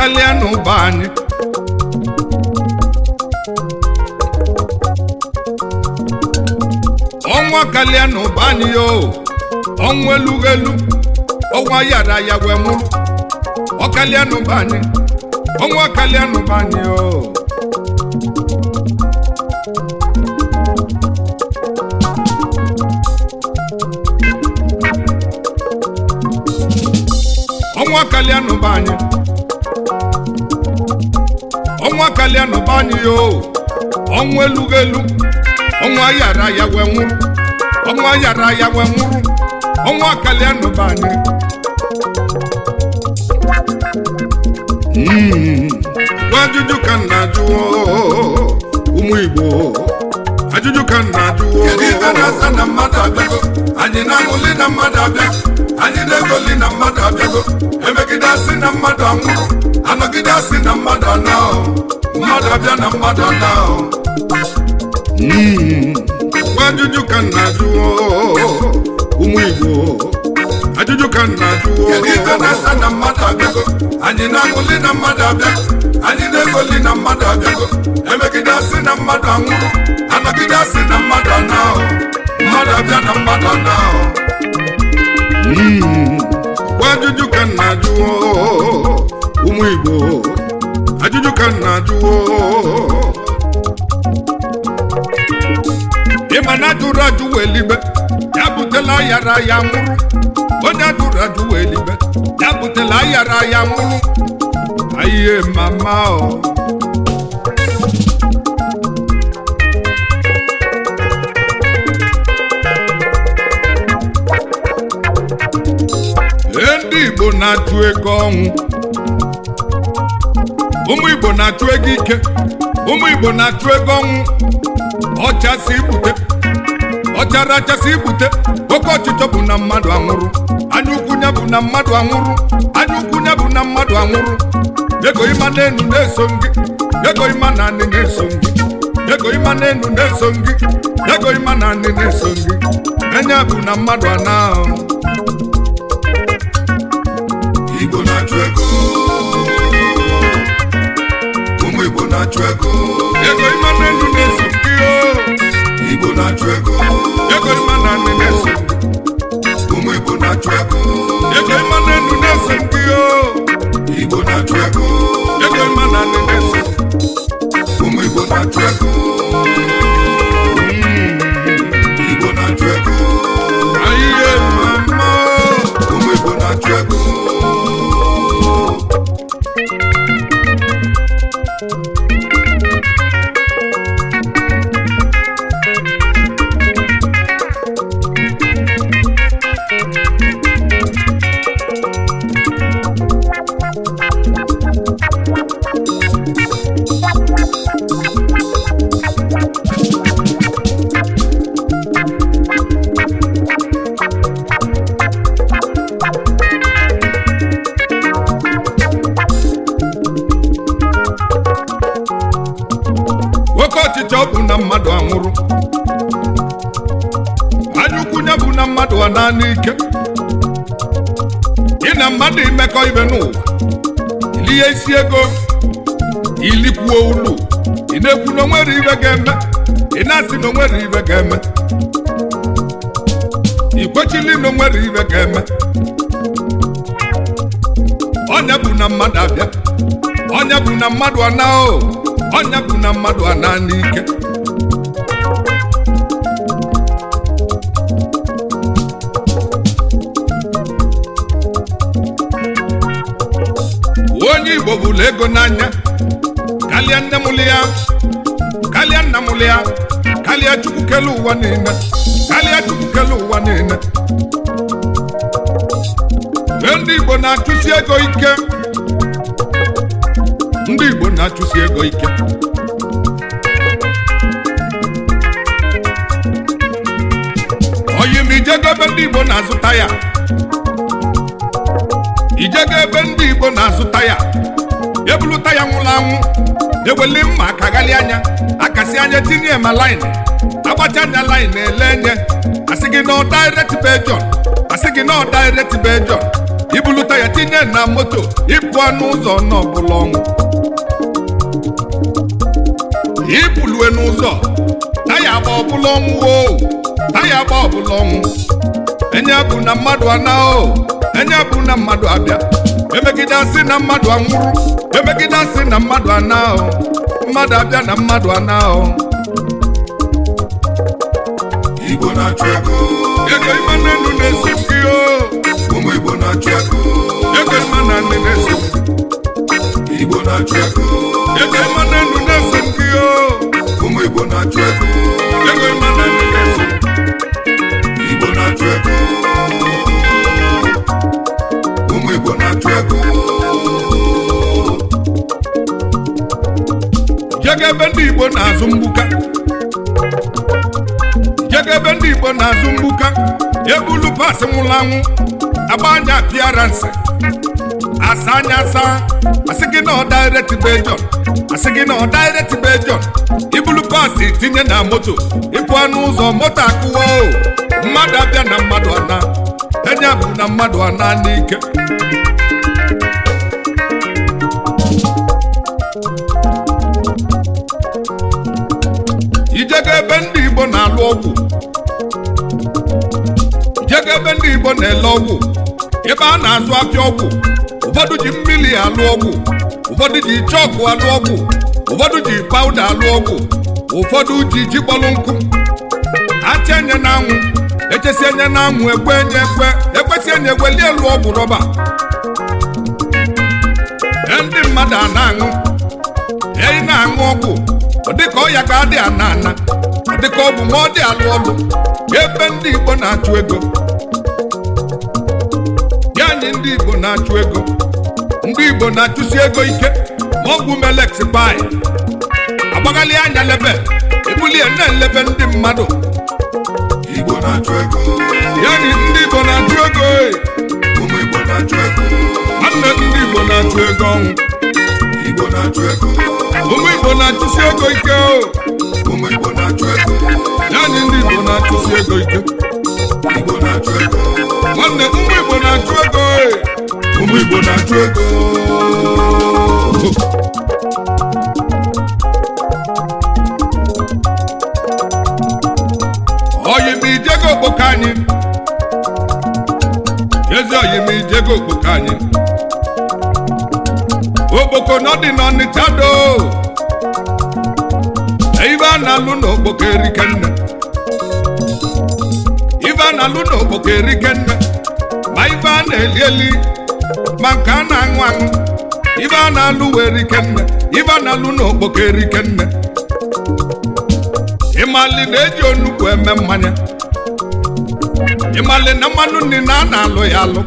kalịa n'ụba anyị ọnwa kalịa n'ụba anyị yo ọnwa elughị elu ọnwa yara ya wee nwụrụ ọkalịa n'ụba anyị ọnwa kalịa n'ụba anyị yo ọnwa kalịa n'ụba anyị ọnwa kalịa n'ụba anyị yo ọnwa elughị elu ọnwa yara ya wee nwụrụ ọnwa yara ya wee nwụrụ ọnwa kalịa n'ụba anyị Mm. Gwa ajụjụ ka m na-ajụ oo, ụmụ Igbo ajụjụ ka m na-ajụ oo. Kedu ife na-asa na mmadụ abịago anyị na-aṅụli na mmadụ abịa anyị na-egoli na mmadụ abịago emegide asị na mmadụ anwụrụ anọgide asị na mmadụ anahụ mmadụ abịa na mmadụ anahụ Mm. Gwa ajụjụ ka m na-ajụ oo, ụmụ Igbo ajụjụ ka m na-ajụ oo. kedu ife na-asa na mmadụ abịago anyị na-aṅụli na mmadụ abịa anyị na-egoli na mmadụ abịago emegide asị na mmadụ anwụrụ anọgide asị na mmadụ anahụ mmadụ abịa na mmadụ anahụ Mm. Gwa ajụjụ ka m na-ajụ oo, ụmụ Igbo ajụjụ ka m na-ajụ oo. ịma na ajụrụ ajụ wee libe ya butela ayara ya nwụrụ onye ajụrụ ajụ wee libe ya butela ayara ya nwụrụ ayiye mama o Ee, ndị Igbo na-achụ ego ọnwụ ụmụ Igbo na-achụ ego ike ụmụ Igbo na-achụ ego ọnwụ ọchasị ibute ọchara achasị ibute oke ọchịchọ bụ na mmadụ anwụrụ anya ukwu ya bụ na mmadụ anwụrụ anya ukwu ya bụ na mmadụ anwụrụ ego ịma n'enu na-eso gị ego ịma na anị na-eso gị ego ịma n'enu na-eso gị ego ịma na anị na-eso gị enye bụ na mmadụ ana Igbo na-achụ ego ụmụ Igbo na-achụ ego ego ịma n'enu na-eso gị o Igbo na-achụ ego ego ịma na anị na-eso gị ụmụ Igbo na-achụ ego ego ịma n'enu na-eso gị o Igbo na-achụ ego ego ịma na anị na-eso gị ụmụ Igbo na-achụ ego Igbo na-achụ ego ayiye mama ụmụ Igbo na-achụ ego nwoke ọchịchọ bụ na mmadụ anwụrụ anyaukwu ya bụ na mmadụ a naanị ike ị na mmadụ imekọ ibe n'ụwa ilie isi ego ilikwuo ulu ị na-ekwu na onwere ibe ga-eme ị na-asị na onwere ibe ga-eme ị kwechili na onwere ibe ga-eme ọnya bụ na mmadụ abịa ọnya bụ na mmadụ ana o ọnya bụ na mmadụ ana n'ike onye igbo bụrụ ego n'anya karịa nne mụlụ ya karịa nna mụlụ ya karịa chukwu kele ụwa niile karịa chukwu kele ụwa niile Ee, ndị igbo na-achụsi ego ike ndị igbo na-achụsi ego ike oyi ma ijego ebe ndị igbo na-azụta ya ijego ebe ndị igbo na-azụta ya ebulụta ya nwụrụ anwụ eweli mma akaghalị anya akasị anya tinye ma lain agbacha anya lain ele enye asị gị na direct bejon asị gị na direct bejon ibulu taya tinye na moto ịpụ anụ ụzọ n'ọbụla ọnwụ ibulue n'ụzọ taya agba ọbụla ọnwụ o taya agba ọbụla ọnwụ enye bụ na mmadụ ana o enye bụ na mmadụ abịa emegide asị na mmadụ anwụrụ emegide asị na mmadụ ana o mmadụ abịa na mmadụ ana o Igbo na-achụ ego ego ịma na enu na-esi gị o ụmụ Igbo na-achụ ego ego ịma na nne na-esi Igbo na-achụ ego ego ịma na enu na-esi gị o ụmụ Igbo na-achụ ego ego ịma na nne na-esi Igbo na-achụ ego ụmụ Igbo na-achụ ego jega ebe ndị igbo na-azụ mgbuka jega ebe ndị igbo na-azụ mgbuka ebulu pasị nwụrụ anwụ agba anya apịara nsị asa anya asa asị gị na ọ direct be John asị gị na ọ direct be John ibulu pasị tinye na moto ịpụ anụ ụzọ moto akụwa o mmadụ abịa na mmadụ ana enye bụ na mmadụ ana n'ike ijego ebe ndị igbo na-alụ ọgwụ ijego ebe ndị igbo na-ele ọgwụ ebe a na-azụ afịa ọgwụ ụfọdụ ji mmiri alụ ọgwụ ụfọdụ ji chọkụ alụ ọgwụ ụfọdụ ji pawuda alụ ọgwụ ụfọdụ ji ji kpọrọ nkụ acha enye na anwụ echesi enye na anwụ ekwe enye ekwe ekwesị enye egweli elu ọgwụ rọba Ee, ndị mmadụ a na-aṅụ eyi na-aṅụ ọgwụ ọ dịka ọya ka adị ana ana ọ dịka ọ bụ ma ọ dị alụ ọlụ ebe ndị igbo na-achụ ego ya anyị ndị igbo na-achụ ego ndị igbo na-achụsi ego ike ma ọgwụ melex pai agbaghalị anya lebe ebulie na-elebe ndị mmadụ Igbo na-achụ ego ya anyị ndị igbo na-achụ ego ee. ụmụ Igbo na-achụ ego nwanne ndị igbo na-achụ ego ọnwụ Igbo na-achụ ego ụmụ igbo na-achụsi ego ike o ụmụ Igbo na-achụ ego ya anyị ndị igbo na-achụsi ego ike Igbo na-achụ ego nwanne ụmụ igbo na-achụ ego ee. ụmụ Igbo na-achụ ego oyim ijego okpoko anyị ezi oyim ijego okpoko anyị okpoko nọdị n'ọnịcha do ibe a na-alụ n'okpoko erike nne ibe a na-alụ n'okpoko erike nne ma ibe a na-eli eli ma nke a na-aṅụ aṅụ ibe a na-alụ wee rike nne ibe a na-alụ n'okpoko erike nne ịmali na-eji onugbu eme mmanya ịmali na mmanụ nri na a na-alụ ya alụ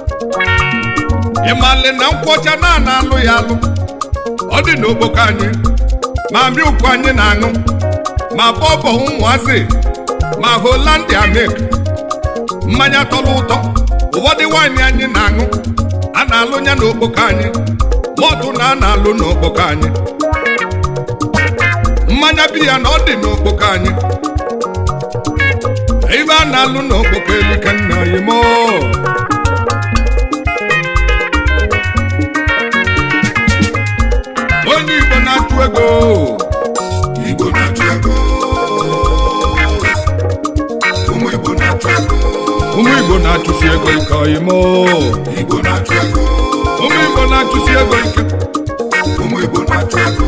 ịmali na nkwọcha na a na-alụ ya alụ ọ dị n'ogboko anyị ma milk anyị na-aṅụ ma bọbọ ụmụazị ma holandia milk mmanya tọrọ ụtọ ụfọdụ waịnị anyị na-aṅụ a na-alụ ya n'okpoko anyị mọtụ na a na-alụ n'okpoko anyị mmanya biya na ọ dị n'okpoko anyị ibe a na-alụ n'okpoko elike nna oyimo onye igbo na-achụ ego Igbo na-achụ ego ụmụ Igbo na-achụ ego ụmụ igbo na-achụsi ego ike oyimo Igbo na-achụ ego ụmụ igbo na-achụsi ego ike ụmụ Igbo na-achụ ego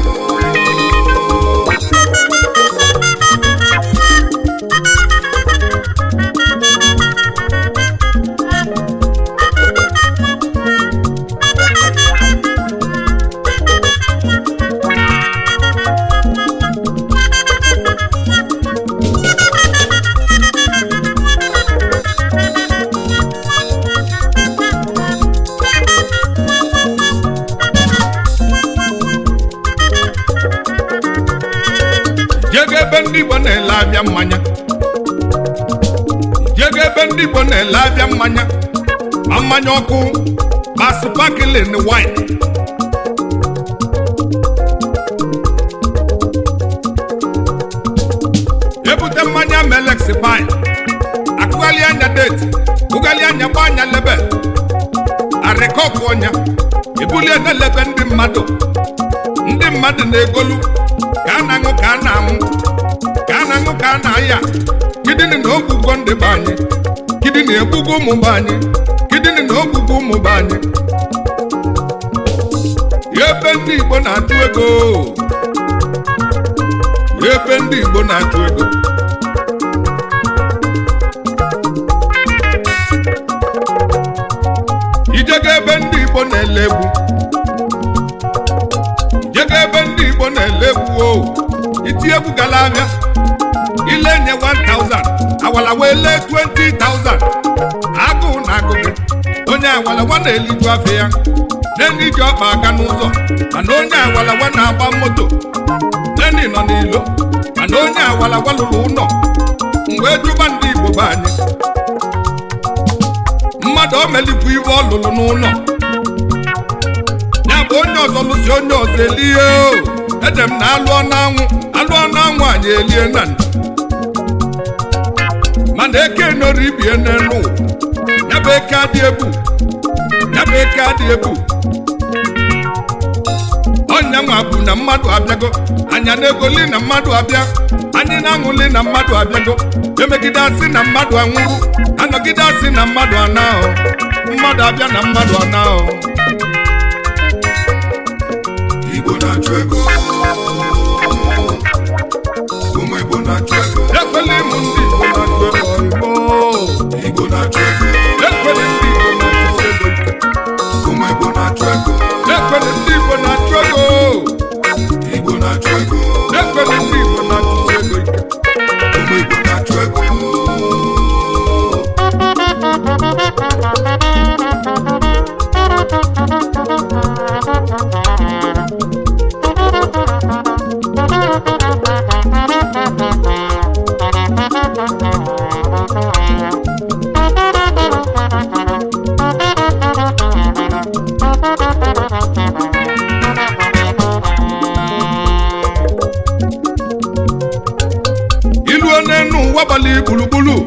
jego ebe ndị igbo na-ele abịa mmanya jego ebe ndị igbo na-ele abịa mmanya ma mmanya ọkụ ma sparkling wine ebute mmanya melex pine akụghalị anya deti kụghalị anya gba anya lebe arịkọkụ ọnya ebulie na-elebe ndị mmadụ ndị mmadụ na-egolu ka a na-aṅụ ka a na-anwụ ka a na-aṅụ ka a na-aya kidini na ogbugbo ndị be anyị kidini egbugo ụmụ be anyị kidini na ogbugbo ụmụ be anyị ebe ndị igbo na-atụ ego ebe ndị igbo na-atụ ego ijego ebe ndị igbo na-ele egwu ijego ebe ndị igbo na-ele egwu o iti egwu gala abịa ile nye 1000 awala wee lee 20000 agụụ na agụ gị onye awalawa na-eliju afọ ya neni ji ọkpa aga n'ụzọ mana onye awalawa na-agba moto neni nọ n'ilo mana onye awalawa lụrụ ụlọ mgbe jụba ndị igbo be anyị mmadụ o melikwu ibe ọ lụrụ n'ụlọ ya bụ onye ọzọ lụsi onye ọzọ elie o ede m na alụọ n'anwụ alụọ n'anwụ anyị elie na ndụ mana eke nọrọ ibie n'elu ụwa ya bụ eke adị egwu ya bụ eke adị egwu ọnya nwa bụ na mmadụ abịago anya na-egoli na mmadụ abịa anyị na-aṅụli na mmadụ abịago emegide asị na mmadụ anwụrụ anọgide asị na mmadụ anahụ mmadụ abịa na mmadụ anahụ Igbo na-achụ ego ụmụ Igbo na-achụ ego ekwela ịmụ ndị Igbo na-achụ ego Igbo Igbo na-achụ ego ekwela ndị Igbo na-achụ ego ike ụmụ Igbo na-achụ ego ekwela ndị Igbo na-achụ ego Igbo na-achụ ego ekwela ndị Igbo na-achụ ego ike ụmụ Igbo na-achụ ego iluo n'enu ụwa gbali gburugburu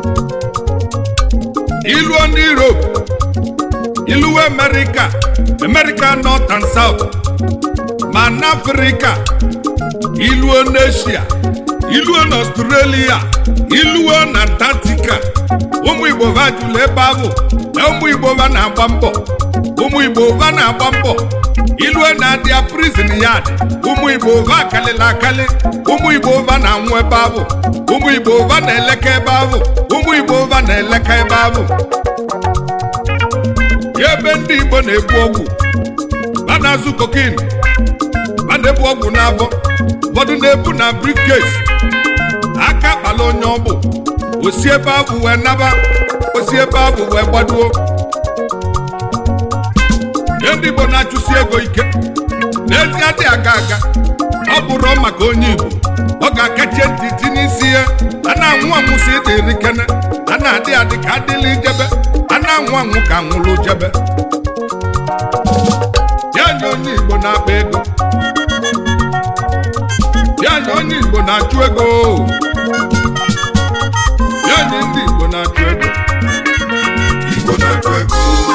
iluo n'Europe iluo America America North and South ma n'Africa iluo n'Asia iluo n'Australia iluo na Antarctica ụmụ Igbo va jụrụ ebe ahụ na ụmụ Igbo va na-agba mbọ ụmụ Igbo va na-agba mbọ iluo na-adịa prison yard ụmụ Igbo va akalịla akali ụmụ Igbo va na-anwụ ebe ahụ ụmụ Igbo va na-eleka ebe ahụ ụmụ Igbo va na-eleka ebe ahụ ya ebe ndị Igbo na-ebu ọgwụ va na-azụ kokin va na-ebu ọgwụ n'afọ ụfọdụ na-ebu na briefcase aka kpala onye ọbụ osi ebe ahụ wee naba osi ebe ahụ wee gbaduo Ihe ndị Igbo na-achụsi ego ike n'ezie dị aga aga ọ bụrụ maka onye Igbo ọ ga-akachie ntị tinye isi ya a na-anwụ anwụ si ịdị iri kene a na-adị adị ka adịla ijebe a na-anwụ anwụ ka nwụrụ jebe ya nye onye Igbo na-akpa ego ya nye onye Igbo na-achụ ego ya nye ndị Igbo na-achụ ego Igbo na-achụ ego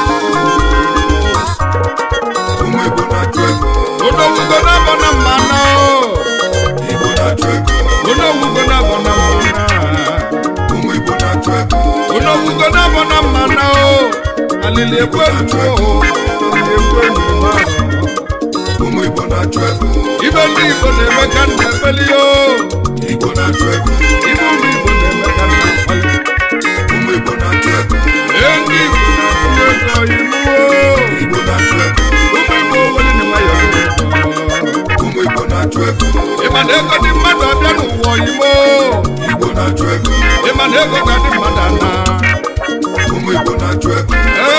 ụmụ Igbo na-achụ ego odowugo na-abọ na mmanụ Igbo na-achụ ego odowugo na-abọ na mmanụ ụmụ Igbo na-achụ ego onowugo na-abọ na mmanụ alili ekwe eluo alili ekwe eluo ụmụ Igbo na-achụ ego ibe ndị Igbo na-eme ka nna ekpeli o Igbo na-achụ ego ibe ụmụ Igbo na-eme ka nna ekpeli ụmụ Igbo na-achụ ego ee ndị Igbo na-atụ ego inuo Igbo na-achụ ego ụmụ Igbo weli na nwayọ ụmụ Igbo na-achụ ego ịma na ego dị mmadụ abịa n'ụwa oyimo Igbo na-achụ ego ịma na ego ga dị mmadụ ana ụmụ Igbo na-achụ ego ee